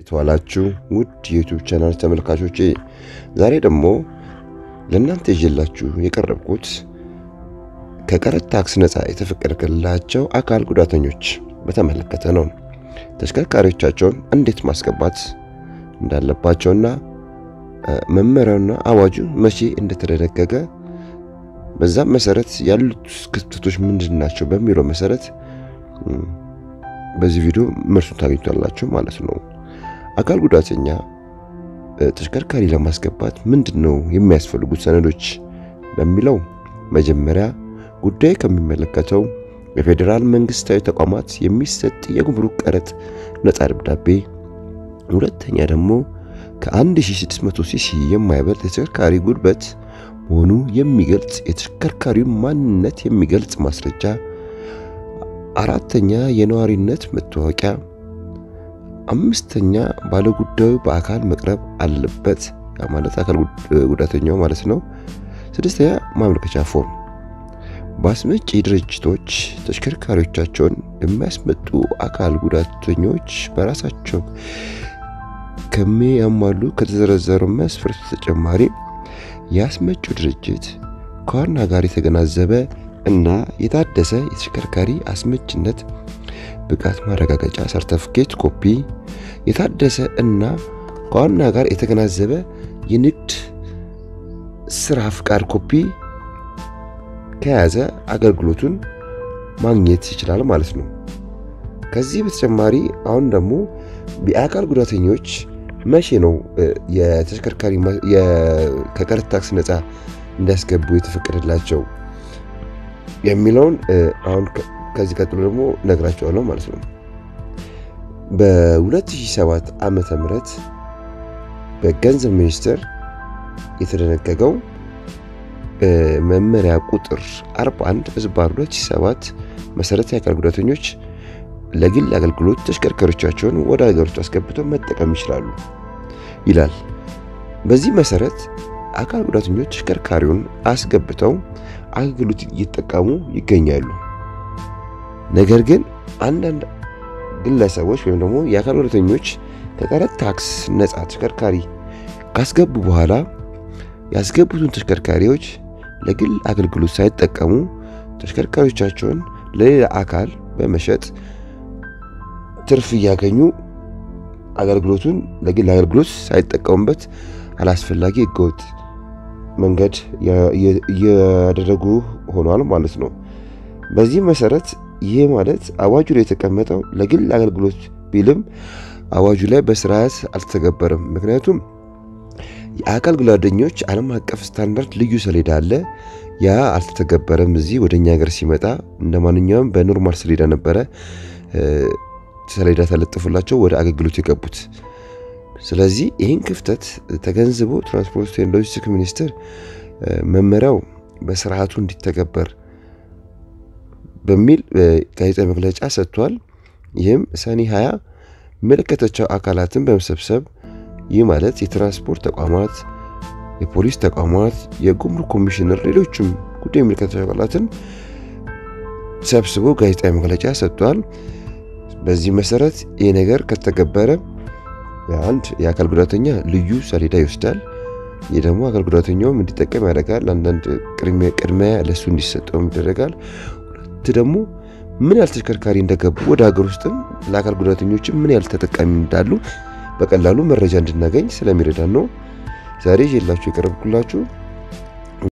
የተዋላችሁ ውድ የዩቱብ ቻናል ተመልካቾቼ ዛሬ ደግሞ ለእናንተ ይዤላችሁ የቀረብኩት ከቀረጥ ታክስ ነፃ የተፈቀደላቸው አካል ጉዳተኞች በተመለከተ ነው። ተሽከርካሪዎቻቸውን እንዴት ማስገባት እንዳለባቸውና መመሪያውና አዋጁ መቼ እንደተደነገገ በዛም መሰረት ያሉት ክፍተቶች ምንድን ናቸው በሚለው መሰረት በዚህ ቪዲዮ መልሱን ታገኙታላችሁ ማለት ነው። አካል ጉዳተኛ ተሽከርካሪ ለማስገባት ምንድን ነው የሚያስፈልጉት ሰነዶች በሚለው መጀመሪያ ጉዳይ ከሚመለከተው የፌዴራል መንግስታዊ ተቋማት የሚሰጥ የጉምሩክ ቀረጥ ነፃ ደብዳቤ፣ ሁለተኛ ደግሞ ከ1600 ሲሲ የማይበልጥ የተሽከርካሪ ጉልበት መሆኑ የሚገልጽ የተሽከርካሪው ማንነት የሚገልጽ ማስረጃ፣ አራተኛ የነዋሪነት መታወቂያ፣ አምስተኛ ባለጉዳዩ በአካል መቅረብ አለበት፣ ያ ማለት አካል ጉዳተኛው ማለት ነው። ስድስተኛ ማመልከቻ ፎርም። በአስመጪ ድርጅቶች ተሽከርካሪዎቻቸውን የሚያስመጡ አካል ጉዳተኞች በራሳቸው ከሚያሟሉ ከተዘረዘሩ መስፈርት ተጨማሪ የአስመጪው ድርጅት ከዋና ጋር የተገናዘበ እና የታደሰ የተሽከርካሪ አስመጭነት ብቃት ማረጋገጫ ሰርተፍኬት ኮፒ፣ የታደሰ እና ከዋና ጋር የተገናዘበ የንግድ ስራ ፍቃድ ኮፒ ከያዘ አገልግሎቱን ማግኘት ይችላል ማለት ነው። ከዚህ በተጨማሪ አሁን ደግሞ የአካል ጉዳተኞች መቼ ነው የተሽከርካሪ ከቀረጥ ታክስ ነፃ እንዲያስገቡ የተፈቀደላቸው የሚለውን አሁን ከዚህ ቀጥሎ ደግሞ ነግራቸዋለሁ ማለት ነው። በ2007 ዓመተ ምህረት በገንዘብ ሚኒስቴር የተደነገገው መመሪያ ቁጥር 41 ህዝባር 2007 መሰረት የአካል ጉዳተኞች ለግል አገልግሎት ተሽከርካሪዎቻቸውን ወደ ሀገር ውስጥ አስገብተው መጠቀም ይችላሉ ይላል። በዚህ መሰረት አካል ጉዳተኞች ተሽከርካሪውን አስገብተው አገልግሎት እየተጠቀሙ ይገኛሉ። ነገር ግን አንዳንድ ግለሰቦች ወይም ደግሞ የአካል ጉዳተኞች ከቀረጥ ታክስ ነፃ ተሽከርካሪ ካስገቡ በኋላ ያስገቡትን ተሽከርካሪዎች ለግል አገልግሎት ሳይጠቀሙ ተሽከርካሪዎቻቸውን ለሌላ አካል በመሸጥ ትርፍ እያገኙ አገልግሎቱን ለግል አገልግሎት ሳይጠቀሙበት አላስፈላጊ ህገወጥ መንገድ እያደረጉ ሆኗል ማለት ነው። በዚህ መሰረት ይህ ማለት አዋጁ ላይ የተቀመጠው ለግል አገልግሎት ቢልም አዋጁ ላይ በስርዓት አልተተገበረም። ምክንያቱም የአካል ጉዳተኞች ዓለም አቀፍ ስታንዳርድ ልዩ ሰሌዳ አለ። ያ አልተተገበረም። እዚህ ወደ እኛ ሀገር ሲመጣ እንደ ማንኛውም በኖርማል ሰሌዳ ነበረ ሰሌዳ ተለጥፎላቸው ወደ አገልግሎት የገቡት። ስለዚህ ይህን ክፍተት ተገንዝቦ ትራንስፖርት ሎጂስቲክስ ሚኒስቴር መመሪያው በስርዓቱ እንዲተገበር በሚል ጋዜጣዊ መግለጫ ሰጥቷል። ይህም ሰኔ 20 የሚመለከታቸው አካላትን በመሰብሰብ ይህ ማለት የትራንስፖርት ተቋማት፣ የፖሊስ ተቋማት፣ የጉምሩክ ኮሚሽነር፣ ሌሎችም ጉዳይ የሚመለከታቸው አካላትን ሰብስቦ ጋዜጣዊ መግለጫ ሰጥቷል። በዚህ መሰረት ይህ ነገር ከተገበረ አንድ የአካል ጉዳተኛ ልዩ ሰሌዳ ይወስዳል። ይህ ደግሞ አካል ጉዳተኛውም እንዲጠቀም ያደርጋል። አንዳንድ ቅድሚያ ለሱ እንዲሰጠውም ይደረጋል። ሁለት ደግሞ ምን ያህል ተሽከርካሪ እንደገቡ ወደ ሀገር ውስጥም ለአካል ጉዳተኞችም ምን ያህል ተጠቃሚ እንዳሉ በቀላሉ መረጃ እንድናገኝ ስለሚረዳን ነው ዛሬ ይዤላችሁ የቀረብኩላችሁ።